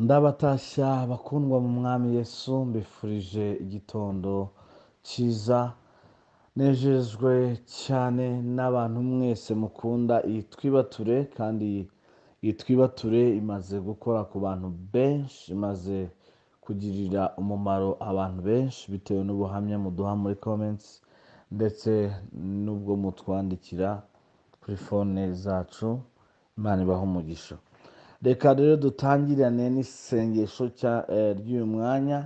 ndabatashya bakundwa mu mwami yesu mbifurije igitondo cyiza nejejwe cyane n'abantu mwese mukunda iyi twibature kandi iyi twibature imaze gukora ku bantu benshi imaze kugirira umumaro abantu benshi bitewe n'ubuhamya muduha muri comments ndetse n'ubwo mutwandikira kuri fone zacu imana ibaha umugisha reka rero dutangirane n'isengesho cya- eh, ry'uyu mwanya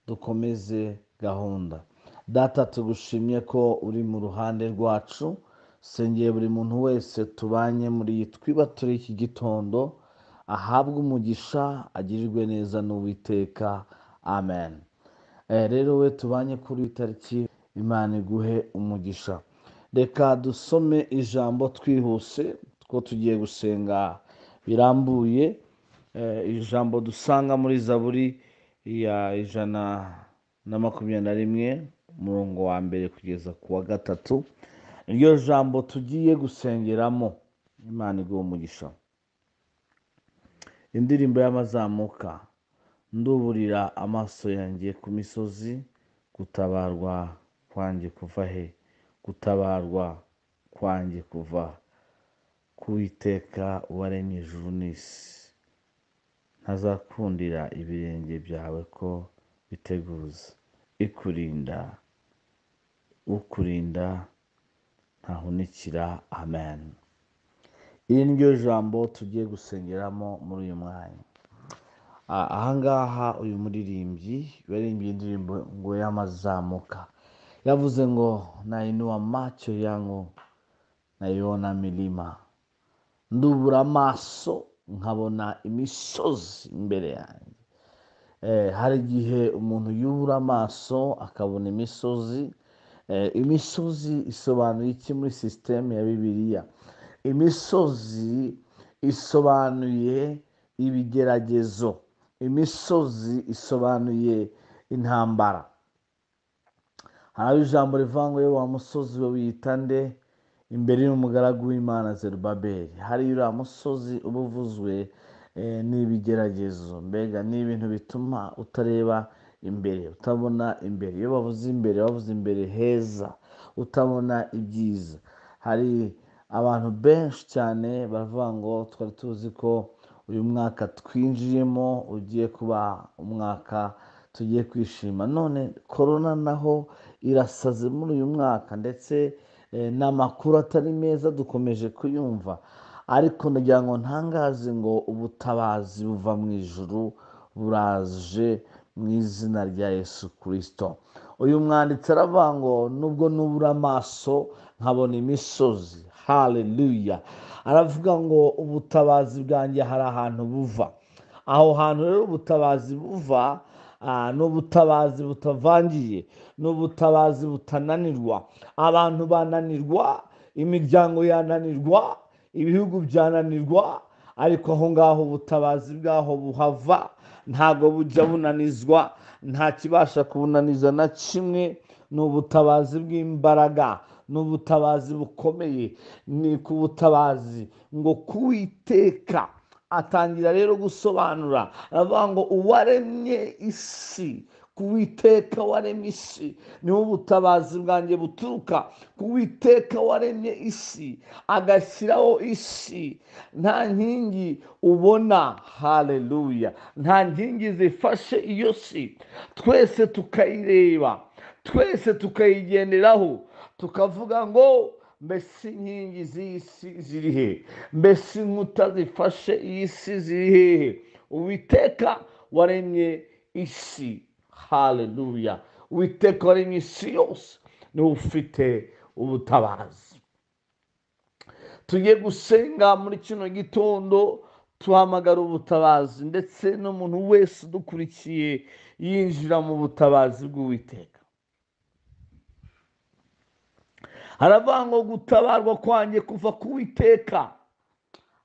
dukomeze gahunda data tugushimye ko uri mu ruhande rwacu sengeye buri muntu wese tubanye muri iyi twibature iki gitondo ahabwe umugisha agirirwe neza n'uwiteka amen Eh, rero we tubanye kuri iyi tariki imana iguhe umugisha reka dusome ijambo twihuse ko tugiye gusenga birambuye Eh, ijambo dusanga muri zaburi ya ijana na makumyabiri na rimwe umurongo wa mbere kugeza ku wa gatatu iryo jambo tugiye gusengeramo imana iguhe umugisha indirimbo y'amazamuka nduburira amaso yanjye ku misozi gutabarwa kwanjye kuva he gutabarwa kwanjye kuva ku iteka waremye ijuru n'isi ntazakundira ibirenge byawe ko biteguza ikurinda ukurinda ntahunikira amen iri ni ryo jambo tugiye gusengeramo muri uyu mwanya Ah, ahangaha uyu muririmbyi yaririmbye indirimbo ngo y'amazamuka yavuze ngo nainua macho yangu naiona milima ndubura amaso nkabona imisozi imbere yanjye Eh, hari igihe umuntu yubura amaso akabona imisozi Eh, imisozi isobanuye iki muri sisiteme ya bibiliya imisozi isobanuye ibigeragezo imisozi isobanuye intambara hari aho ijambo rivuga ngo "Ye wa musozi we wiyitande imbere y'umugaragu w'imana zerubabeli hari uriya musozi uba uvuzwe eh, n'ibigeragezo mbega ni ibintu bituma utareba imbere utabona imbere iyo bavuze imbere bavuze imbere heza utabona ibyiza hari abantu benshi cyane baravuga ngo twari tuzi ko uyu mwaka twinjiyemo ugiye kuba umwaka tugiye kwishima none korona naho irasaze muri uyu mwaka ndetse eh, n'amakuru atari meza dukomeje kuyumva ariko ndagira ngo ntangaze ngo ubutabazi buva mu ijuru buraje mu izina rya yesu kirisito uyu mwanditsi aravuga ngo nubwo nubura amaso nkabona imisozi haleluya aravuga ngo ubutabazi bwanjye hari ahantu buva aho hantu rero ubutabazi buva ah, ni ubutabazi butavangiye ni ubutabazi butananirwa abantu bananirwa imiryango yananirwa ibihugu byananirwa ariko aho ngaho ubutabazi bwaho buhava ntago bujya bunanizwa nta kibasha kubunaniza na kimwe ni ubutabazi bw'imbaraga ni ubutabazi bukomeye ni ku butabazi ngo kuwiteka atangira rero gusobanura aravuga ngo uwaremye isi kuwiteka waremye isi niho ubutabazi bwanjye buturuka kuwiteka waremye isi agashyiraho isi nta nkingi ubona haleluya nta nkingi zifashe iyo si twese tukayireba twese tukayigenderaho tukavuga ngo mbese inkingi z'iyi si ziri he mbese inkuta zifashe iyi si ziri hehe uwiteka waremye isi haleluya uwiteka waremye isi yose niwe ufite ubutabazi tugiye gusenga muri kino gitondo tuhamagara ubutabazi ndetse n'umuntu wese udukurikiye yinjira mu butabazi bw'uwiteka haravuga ngo gutabarwa kwanjye kuva ku witeka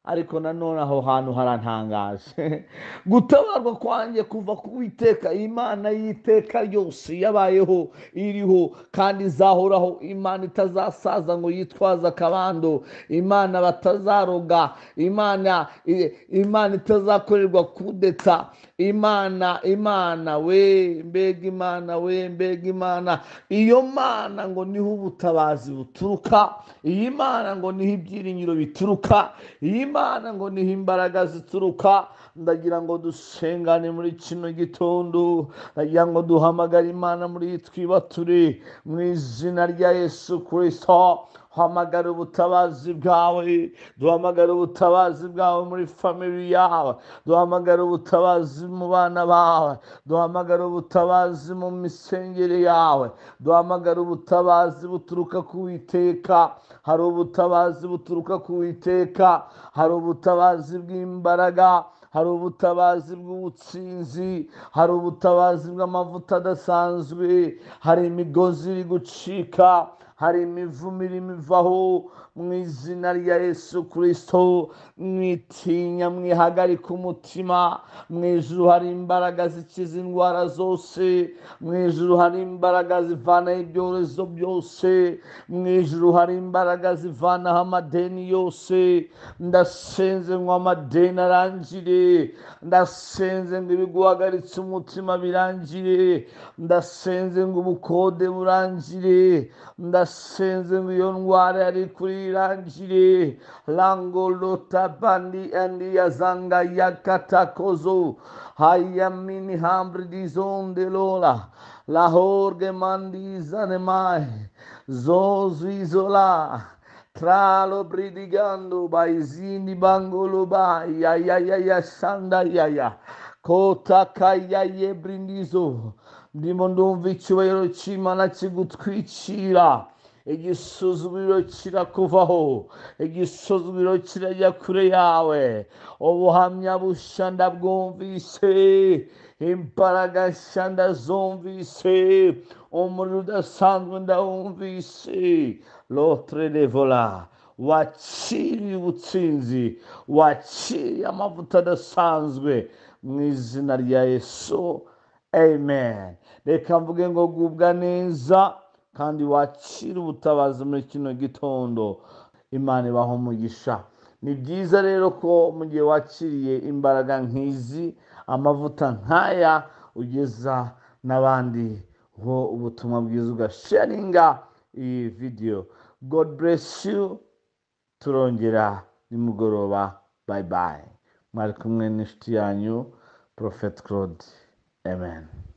ariko nanone aho hantu harantangaje gutabarwa kwanjye kuva ku iteka imana y'iteka yose yabayeho iriho kandi izahoraho imana itazasaza ngo yitwaze akabando imana batazaroga imana i- imana itazakorerwa kudeta imana imana we mbega imana we mbega imana iyo mana ngo niho ubutabazi buturuka iyi mana ngo niho ibyiringiro bituruka iyi mana ngo niho imbaraga zituruka ndagira ngo dusengane muri kino gitondo ndagira ngo duhamagare imana muri iyi twibature mu izina rya yesu kirisito duhamagare ubutabazi bwawe duhamagare ubutabazi bwawe muri famili yawe duhamagare ubutabazi mu bana bawe duhamagare ubutabazi mu misengere yawe duhamagare ubutabazi buturuka ku iteka hari ubutabazi buturuka ku iteka hari ubutabazi bw'imbaraga hari ubutabazi bw'ubutsinzi hari ubutabazi bw'amavuta adasanzwe hari imigozi iri gucika hari imivumo irimo ivaho mu izina rya yesu kirisito mwitinya mwihagarika umutima mu ijuru hari imbaraga zikiza indwara zose mu ijuru hari imbaraga zivanaho ibyorezo byose mu ijuru hari imbaraga zivanaho amadeni yose ndasenze ngo amadeni arangire ndasenze ngo ibiguhagaritse umutima birangire ndasenze ngo ubukode burangire ndasenze ngo iyo ndwara yari kuri irangire langolota bandi andi yazanga yakatakozo hayamini hambri dizonde lola lahorge mandizane mai zozu izola Tralo bridigando baizini bangolo ba ya ya ya ya sanda ya ya kota kaya ye brindizo ndimo ndumva icyubahiro cy'imana kigutwikira igisuzumiro kirakuvaho igisuzumiro kirajya kure yawe ubuhamya bushya ndabwumvise imbaraga nshya ndazumvise umuriro udasanzwe ndawumvise lotre devola wakiriye ubutsinzi wakiriye amavuta adasanzwe mu izina rya yesu amen reka mvuge ngo gubwa neza kandi wakira ubutabazi muri kino gitondo imana ibaho umugisha ni byiza rero ko mu gihe wakiriye imbaraga nk'izi amavuta nk'aya ugeza n'abandi ho ubutumwa bwiza ugasharinga iyi vidiyo god bless you turongera nimugoroba bye bye mwari kumwe n'inshuti yanyu prophet claude amen